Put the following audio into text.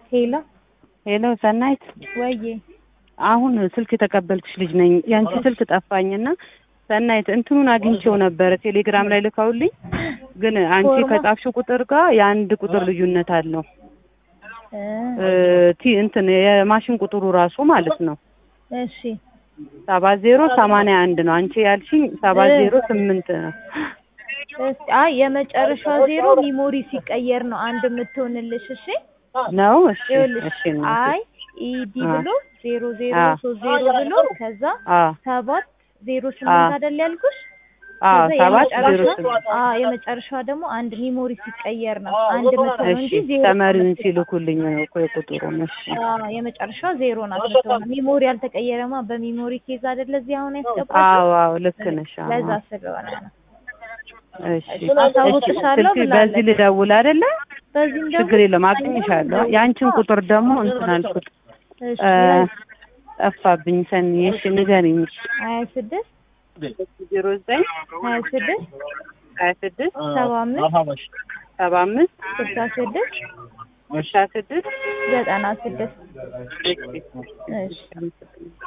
ሄሎ ሄሎ ሰናይት፣ ወዬ አሁን ስልክ የተቀበልኩሽ ልጅ ነኝ። ያንቺ ስልክ ጠፋኝና ሰናይት እንትኑን አግኝቼው ነበረ ቴሌግራም ላይ ልካውልኝ፣ ግን አንቺ ፎርማ? ከጻፍሽው ቁጥር ጋር የአንድ ቁጥር ልዩነት አለው። እ እ ቲ እንትን የማሽን ቁጥሩ ራሱ ማለት ነው እሺ ሰባት ዜሮ ሰማንያ አንድ ነው። አንቺ ያልሽኝ ሰባት ዜሮ ስምንት ነው። እስኪ አይ የመጨረሻ ዜሮ ሚሞሪ ሲቀየር ነው አንድ የምትሆንልሽ። እሺ ነው እሺ ይኸውልሽ እሺ እናቴ። አይ ኢዲ አ ብሎ ዜሮ ዜሮ አ ሶስት ዜሮ ብሎ ከዛ አ ሰባት ዜሮ አ ስምንት አይደል ያልኩሽ? አ ከዛ ሰባት ዜሮ የመጨረሻ ስምንት አ የመጨረሻ ደግሞ አንድ ሚሞሪ ሲቀየር ነው አንድ የምትሆነው እሺ እንጂ ዜሮ ተመሪውን የምትሆነው ሲልኩልኝ ነው እኮ የቁጥሩን። እሺ አ የመጨረሻ ዜሮ ናት የምትሆነው። ሚሞሪ አልተቀየረማ በሚሞሪ ኬዝ አይደለ እዚህ አሁን ያስገባችው አዎ አዎ ልክ ነሽ። አዎ ለዛ ስለሆነ ነው። እሺ እሺ አሳውቅሻለሁ ስልክ በዚህ ብላለች። ልደውል አይደለ? በዚህም ደግሞ ችግር የለም አገኝሻለሁ። የአንቺን ቁጥር ደግሞ እንትን አልኩት እሺ እ ጠፋብኝ። ሰኒ እሺ ንገሪኝ። ሀያ ስድስት ዜሮ ዘጠኝ ሀያ ስድስት ሀያ ስድስት ሰባ አምስት ሰባ አምስት ስልሳ ስድስት ስልሳ ስድስት ዘጠና ስድስት እሺ እሺ